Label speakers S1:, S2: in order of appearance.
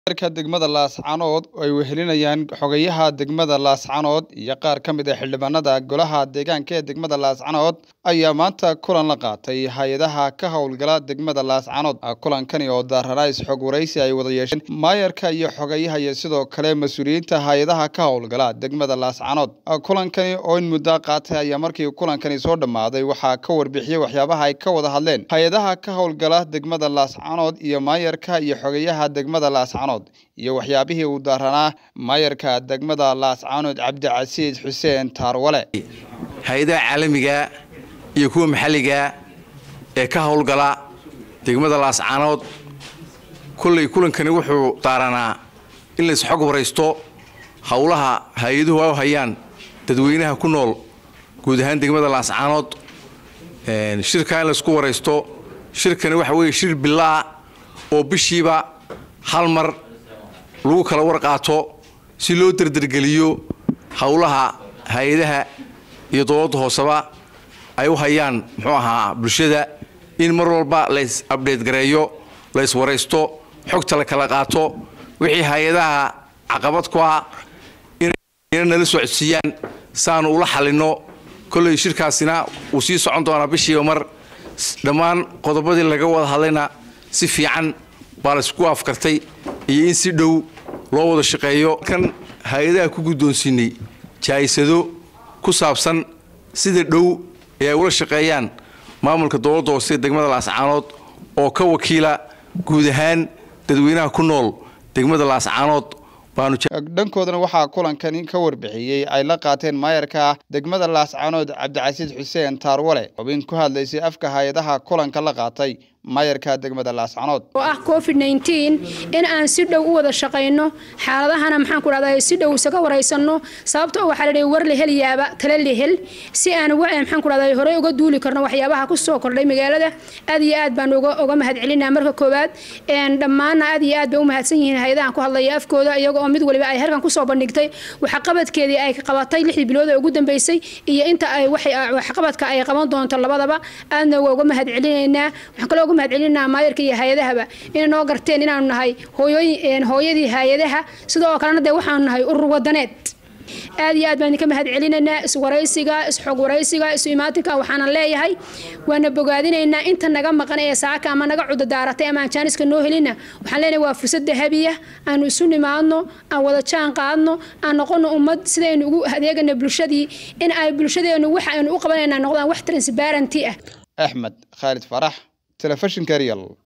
S1: ka degmada laascanood ay wehelinayaan xogayaha degmada laascanood iyo qaar ka mid a xildhibaanada golaha deegaanka ee degmada laascanood ayaa maanta kulan la qaatay hay-adaha ka howlgala degmada laascanood kulankani oo daararays xog waraysi ay wada yeesheen maayarka iyo xogayaha iyo sidoo kale mas-uuliyiinta hay-adaha ka howlgala degmada laascanood kulankani oo in muddo qaatay ayaa markii kulankani soo dhammaaday waxaa ka warbixiyey waxyaabaha ay ka wada hadleen hay-adaha ka howlgala degmada laascanood iyo maayarka iyo xogayaha degmada laascanood iyo waxyaabihii uu daaranaa maayarka degmada laascanood cabdicasiis xuseen taarwale
S2: hay-adaha caalamiga iyo kuwa maxalliga ee ka howlgala degmada laascanood kolley kulankani wuxuu daaranaa in lays xog waraysto howlaha hay-aduhu ay hayaan dadweynaha ku nool guud ahaan degmada laascanood shirkaa in laysku waraysto shirkani waxa weeye shir bilaa oo bishiiba hal mar lagu kala warqaato si loo derdergeliyo howlaha hay-adaha iyo dowladda hooseba ay u hayaan muxuu ahaa bulshada in mar walba lays abdheed gareeyo lays waraysto xogta la kala qaato wixii hay-adaha caqabad ku ah inay nala socodsiiyaan saanu ula xalinno kolley shirkaasina wuu sii socon doonaa bishiiba mar dhammaan qodobadii laga wada hadlayna si fiican baa laysku afkartay iyo in si dhow loo wada shaqeeyo kan hay-adaha ku guddoonsiinay jaayisado ku saabsan sida dhow ee ay ula shaqeeyaan maamulka dowladda hoose degmada laascaanood oo ka wakiila guud ahaan dadweynaha ku nool degmada laascaanood
S1: dhankoodana waxaa kulankani ka warbixiyey ay la qaateen maayarka degmada laascanood cabdicasiis xuseen taarwale xubin ku hadlaysay afka hay-adaha kulanka la qaatay maayarka degmada laascanood
S3: oo ah covid in aan si dhow u wada shaqayno xaaladahana maxaan ku dhahdaa si dhow isaga waraysanno sababta oo waxaa la dhihi war la heliyaaba tala la hel si aan maxaan ku dhahdaa horey uga duuli karno waxyaabaha ku soo kordhay magaalada aad iyo aad baan uga uga mahadcelinaa marka koowaad dhammaanna aad iyo aad bay u mahadsan yihiin hay-adahan ku hadlaya afkooda iyaga oo mid waliba ay halkan kusoo bandhigtay waxqabadkeedii ay qabatay lixdii bilood ee ugu dambeysay iyo inta ay waxqabadka ay qaban doonto labadaba aadna waa uga mahadcelinaynaa waxaan kaloo uga mahadcelinaa maayarka iyo hay-adahaba inay noo garteen inaanu nahay hooyooyin hooyadii hay-adaha sidoo kalena dee waxaanu nahay urur wadaneed aad iyo aad baan idinka mahad celinaynaa iswaraysiga isxog waraysiga isu imaatinka waxaanan leeyahay waana bogaadinaynaa inta naga maqan ee saaka ama naga cudadaaratay ama aan jaaniska noo helina waxaan leenahay waa fursad dahabiya aanu isu nimaadno aan wada jaan qaadno aan noqono ummad sidaynu ugu adeegana bulshadii in ay bulshadeenu waxa aynu u qabanayna noqdaan wax transparenty ah
S1: axmed khaalid farax telefishinka real